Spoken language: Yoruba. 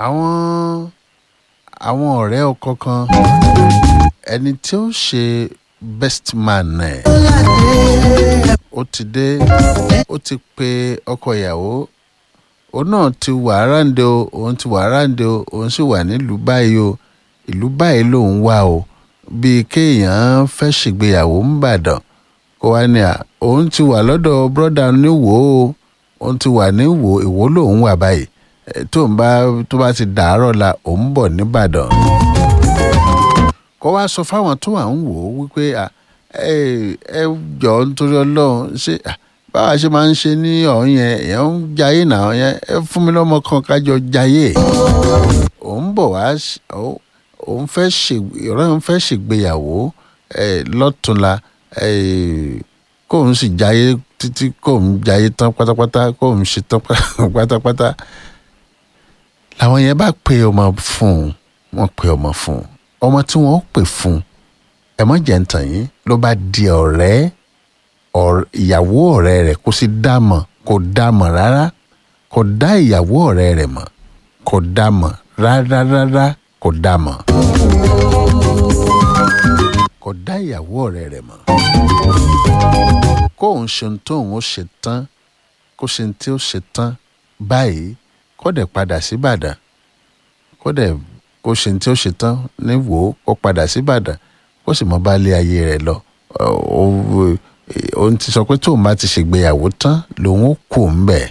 àwọn àwọn ọ̀rẹ́ ọkọ kan ẹni tí ó ṣe best man ẹ̀ ó ti dé ó ti pe ọkọ ìyàwó òun náà ti wà ráǹdẹ o òun ti wà ráǹdẹ o òun sì wà nílùú báyìí o ìlú báyìí lòun wà o bíi kéèyàn fẹ́ ṣègbéyàwó ńbàdàn kó wá ní à òun ti wà lọ́dọ̀ brọ́dà níwò o òun ti wà níwò ìwò lòun wà báyìí tó ń bá tó bá ti dàárọ̀ la òun bọ̀ nìbàdàn kó wá sọ fáwọn tó wà ń wò ó wípé à ẹ ẹ jọ nítorí ọlọ́run ṣé báwa ṣe máa ń ṣe ní ọ̀hún yẹn èèyàn ń jayé náà yẹn ẹ fún mi lọ́mọ kan kájọ jayé òun bọ̀ wá òun fẹ́ ṣe ìrọ̀ òun fẹ́ ṣègbéyàwó ẹ lọ́túnla ẹ kóun sì jayé títí kóun jayé tán pátápátá kóun ṣe tán pátápátá làwọn yẹn bá pe ọmọ fún un wọ́n pe ọmọ fún un ọmọ tí wọ́n pè fún un ẹ̀mọ́ jẹ̀ǹtàn yìí ló bá di ọ̀rẹ́ ìyàwó ọ̀rẹ́ rẹ̀ kó sì dá mọ̀ kò dá mọ̀ rárá kò dá ìyàwó ọ̀rẹ́ rẹ̀ mọ̀ kò dá mọ̀ rárá rárá kò dá mọ̀ kò dá ìyàwó ọ̀rẹ́ rẹ̀ mọ̀ kóun ṣe ohun tóun ó ṣe tán kó ṣe ohun tí ó ṣe tán báyìí kó dẹ̀ padà sí Ìbàdàn kó dẹ̀ kó ṣe ohun tí ó ṣe tán ní wò ó kó padà sí Ìbàdàn kó sì mọ bá lé ayé rẹ̀ lọ òun ti sọ pé tóun bá ti ṣègbéyàwó tán lòun ó kù ń bẹ̀